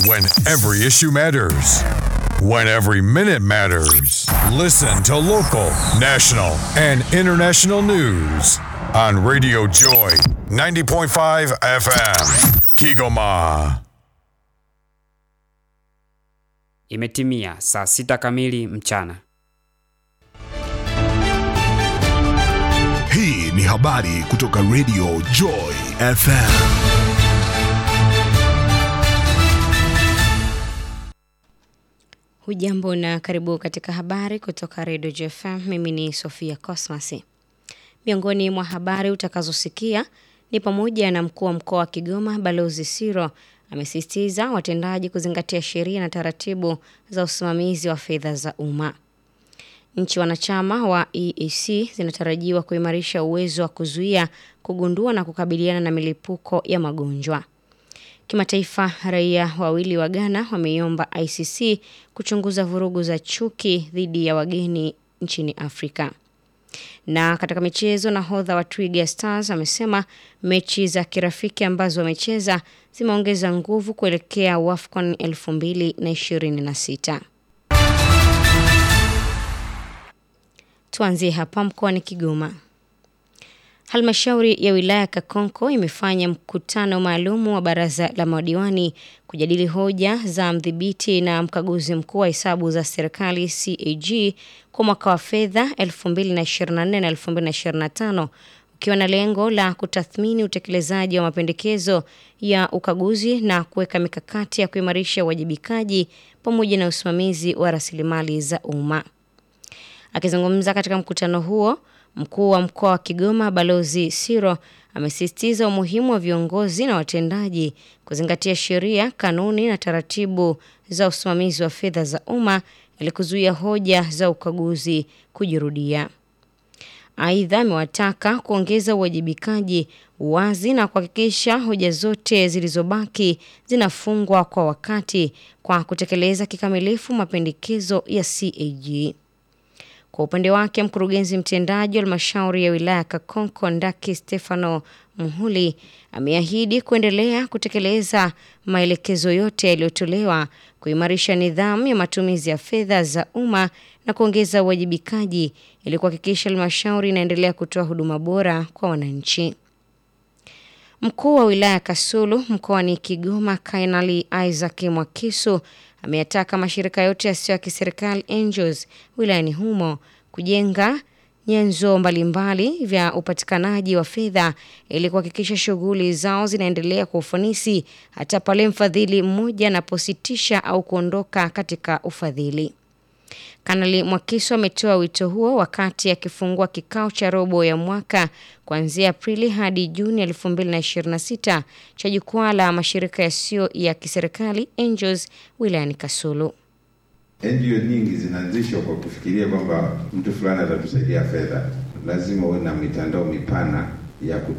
When every issue matters. When every minute matters. Listen to local, national, and international news on Radio Joy 90.5 FM. Kigoma. Imetimia saa sita kamili mchana. Hii ni habari kutoka Radio Joy FM. Hujambo na karibu katika habari kutoka Radio JFM. Mimi ni Sofia Cosmas. Miongoni mwa habari utakazosikia ni pamoja na mkuu wa mkoa wa Kigoma Balozi Siro amesisitiza watendaji kuzingatia sheria na taratibu za usimamizi wa fedha za umma. Nchi wanachama wa EAC zinatarajiwa kuimarisha uwezo wa kuzuia, kugundua na kukabiliana na milipuko ya magonjwa. Kimataifa, raia wawili wa Ghana wameiomba ICC kuchunguza vurugu za chuki dhidi ya wageni nchini Afrika. Na katika michezo, nahodha wa Twiga Stars amesema mechi za kirafiki ambazo wamecheza zimeongeza nguvu kuelekea WAFCON 2026. Tuanzie hapa mkoani Kigoma. Halmashauri ya wilaya Kakonko imefanya mkutano maalum wa baraza la madiwani kujadili hoja za mdhibiti na mkaguzi mkuu wa hesabu za serikali CAG kwa mwaka wa fedha 2024 na 2025 ukiwa na lengo la kutathmini utekelezaji wa mapendekezo ya ukaguzi na kuweka mikakati ya kuimarisha uwajibikaji pamoja na usimamizi wa rasilimali za umma. Akizungumza katika mkutano huo, mkuu wa mkoa wa Kigoma Balozi Siro amesisitiza umuhimu wa viongozi na watendaji kuzingatia sheria, kanuni na taratibu za usimamizi wa fedha za umma ili kuzuia hoja za ukaguzi kujirudia. Aidha, amewataka kuongeza uwajibikaji, uwazi na kuhakikisha hoja zote zilizobaki zinafungwa kwa wakati kwa kutekeleza kikamilifu mapendekezo ya CAG. Kwa upande wake mkurugenzi mtendaji wa halmashauri ya wilaya Kakonko Ndaki Stefano Muhuli ameahidi kuendelea kutekeleza maelekezo yote yaliyotolewa, kuimarisha nidhamu ya matumizi ya fedha za umma na kuongeza uwajibikaji ili kuhakikisha halmashauri inaendelea kutoa huduma bora kwa wananchi. Mkuu wa wilaya Kasulu mkoani Kigoma Kainali Isaac Mwakisu ameyataka mashirika yote yasiyo ya kiserikali angels wilayani humo kujenga nyenzo mbalimbali vya upatikanaji wa fedha ili kuhakikisha shughuli zao zinaendelea kwa ufanisi hata pale mfadhili mmoja anapositisha au kuondoka katika ufadhili. Kanali Mwakiso ametoa wito huo wakati akifungua kikao cha robo ya mwaka kuanzia Aprili hadi Juni 2026 cha jukwaa la mashirika yasiyo ya kiserikali Angels wilayani Kasulu. NGO nyingi zinaanzishwa kwa kufikiria kwamba mtu fulani atatusaidia fedha. Lazima uwe na mitandao mipana ya